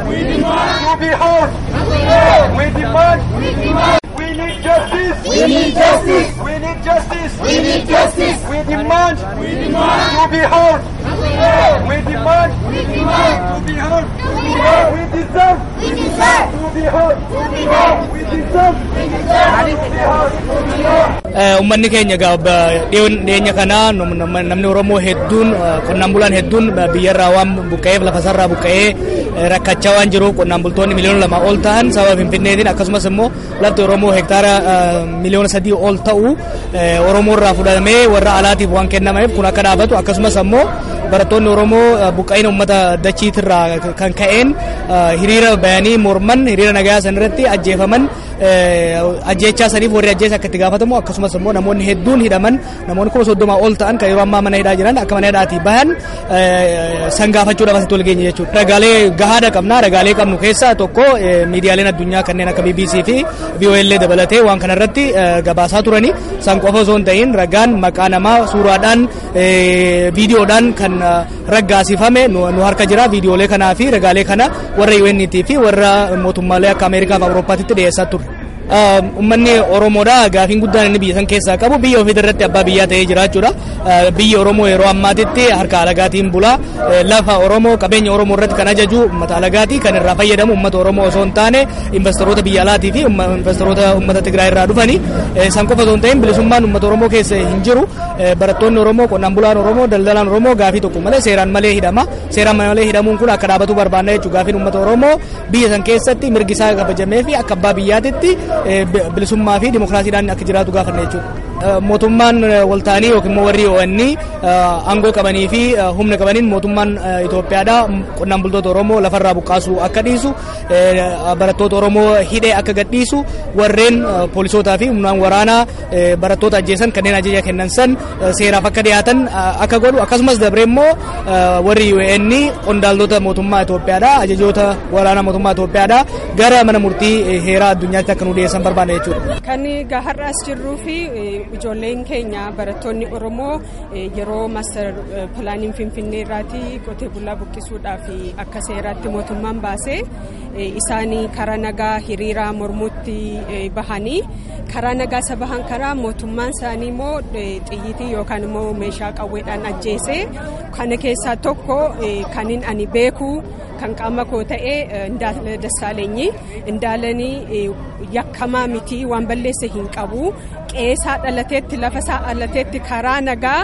We demand to be heard. We demand. We need justice. We need justice. We need justice. We need justice. We demand. We demand to be heard. We demand. We demand to be heard. We deserve. We deserve to be heard. To be heard. We deserve. We deserve to be heard. To be heard. Uummanni keenya dhiyeenya kana namni Oromoo hedduun qonnaan bulaan hedduun biyyarraa waan buqqa'eef lafasarraa buqqa'ee rakkachaa waan jiruuf qonnaan bultoonni miliyoona lama ol ta'an sababa Finfinneetiin akkasumas immoo lafti Oromoo hektaara miliyoona sadii ol ta'u Oromoo irraa fudhatamee warra alaatiif waan kennameef kun akka dhaabatu akkasumas immoo barattoonni Oromoo buqqa'ina uummata dachiitirraa kan ka'een hiriira bayanii morman hiriira nagaa san irratti ajjeefaman ajjeechaa saniif warri ajjeesa akka itti gaafatamu akkasumas immoo namoonni hedduun hidhaman namoonni kuma soddoma ol ta'an kan yeroo ammaa mana hidhaa jiran akka mana hidhaatii bahan san gaafachuudhaaf asitti wal geenye jechuudha. Ragaalee gahaadha qabna ragaalee qabnu keessaa tokko miidiyaaleen addunyaa kanneen akka BBC fi VOA dabalatee waan kanarratti gabaasaa turani san qofa osoo hin ta'in ragaan maqaa namaa suuraadhaan viidiyoodhaan kan raggaasifame nu harka jira viidiyoolee kanaa fi ragaalee kana warra UNT fi warra mootummaalee akka Ameerikaa fi Awurooppaatitti dhiyeessaa ture. Uummanni Oromoodha gaafiin guddaan inni biyya san keessaa qabu biyya ofii irratti abbaa biyyaa ta'ee jiraachuudha. Biyyi Oromoo yeroo ammaatitti harka alagaatiin bula. Lafa Oromoo qabeenya Oromoo irratti kan ajaju uummata alagaati kan irraa fayyadamu uummata Oromoo osoo hin taane investoroota biyya alaatii fi investoroota uummata Tigraay irraa dhufani. San qofa osoo hin ta'in bilisummaan uummata Oromoo keessa hin jiru. Barattoonni Oromoo, qonnaan bulaan Oromoo, daldalaan Oromoo gaafii tokko malee seeraan malee hidhama. Seeraan malee hidhamuun kun akka dhaabatu barbaanna jechuudha. Gaafiin uummata Oromoo biyya san keessatti mirgi isaa kabajamee fi akka abbaa biyyaatitti bilisummaa fi dimokiraasiidhaan akka jiraatu gaafanna jechuudha. Mootummaan walta'anii yookiin immoo warri ONN aangoo qabanii fi humna qabaniin mootummaan Itoophiyaadha qonnaan bultoota Oromoo lafarraa buqqaasuu akka dhiisu barattoota Oromoo hidhee akka gadhiisu warreen poolisootaa fi humnaan waraanaa barattoota ajjeesan kanneen ajaja kennan san seeraaf akka dhiyaatan akka godhu akkasumas dabree immoo warri UN qondaaltota mootummaa Itoophiyaadha ajajoota waraanaa mootummaa Itoophiyaadha gara mana murtii heeraa addunyaatti akka nu dhiyeessan barbaada jechuudha. Kan har'as jirruu fi ijoolleen keenya barattoonni Oromoo yeroo maaster pilaaniin Finfinnee irraati qotee bulaa buqqisuudhaaf akka seeraatti mootummaan baasee isaanii karaa nagaa hiriira mormuutti bahanii karaa nagaa isa bahan karaa mootummaan isaanii immoo xiyyitii yookaan immoo meeshaa qawweedhaan ajjeese kana keessaa tokko kanin ani beeku kan qaama koo ta'e Indaala Dassaalenyi Indaalanii yakkamaa miti waan balleesse hin qabu qeesaa dhalateetti lafa isaa dhalateetti karaa nagaa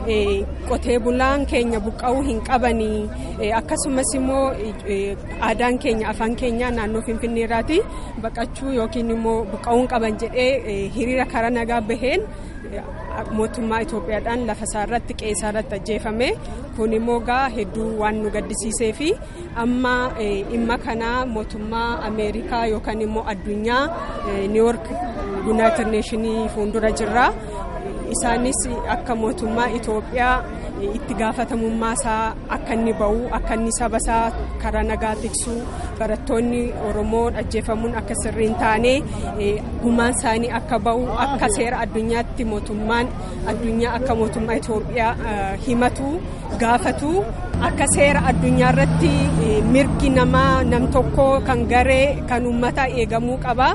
qotee bulaan keenya buqqa'uu hin qabanii akkasumas immoo aadaan keenya afaan keenya naannoo finfinneerraati baqachuu yookiin immoo buqqa'uu hin qaban jedhee hiriira karaa nagaa baheen mootummaa Itoophiyaadhaan lafa isaa irratti qeesaa irratti ajjeefame kun immoo gaa hedduu waan nu gaddisiisee fi amma dhimma kanaa mootummaa Ameerikaa yookaan immoo addunyaa niiwoork yuunaayitid neeshinii fuuldura jirra. Isaanis akka mootummaa Itoophiyaa itti gaafatamummaa isaa akka inni bahu akka inni saba isaa karaa nagaa tiksu barattoonni Oromoo ajjeefamuun akka sirrii hin taane gumaan isaanii akka bahu akka seera addunyaatti mootummaan addunyaa akka mootummaa Itoophiyaa himatu gaafatu akka seera addunyaa irratti mirgi namaa nam tokkoo kan garee kan uummataa eegamuu qaba.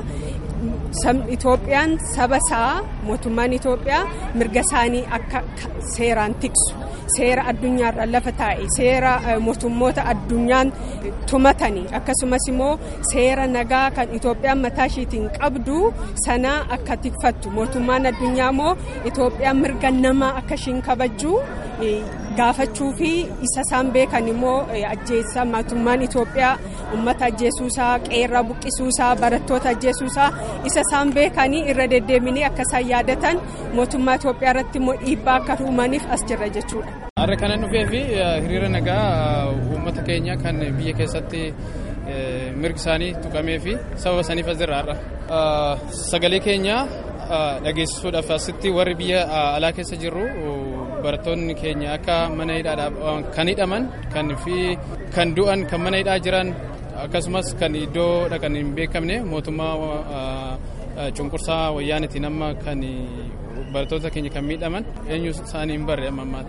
Itoophiyaan saba isaa mootummaan Itoophiyaa mirga isaanii akka seeraan tiksu seera addunyaarra lafa taa'e seera mootummoota addunyaan tumatanii akkasumas immoo seera nagaa kan Itoophiyaan mataa ishiitiin qabdu sana akka tikfattu mootummaan addunyaa immoo Itoophiyaan mirga namaa akka ishiin kabajju gaafachuu fi isa isaan beekan immoo ajjeessa mootummaan Itoophiyaa uummata ajjeesuusaa qeerraa buqqisuusaa barattoota ajjeesuusaa isa isaan beekanii irra deddeebiinii akka isaan yaadatan mootummaa Itoophiyaa irratti immoo dhiibbaa akka uumaniif as jirra jechuudha. Har'a kanan dhufee fi hiriira nagaa uummata keenya kan biyya keessatti mirgi isaanii tuqamee fi sababa saniif as jirra har'a. Sagalee keenya dhageessisuudhaaf asitti warri biyya alaa keessa jirru barattoonni keenya akka mana hidhaadhaaf kan hidhaman kan fi kan du'an kan mana hidhaa jiran akkasumas kan iddoo dhaqan hin beekamne mootummaa cunqursaa wayyaanitiin amma kan barattoota keenya kan miidhaman eenyu isaanii hin barre amma ammaatti.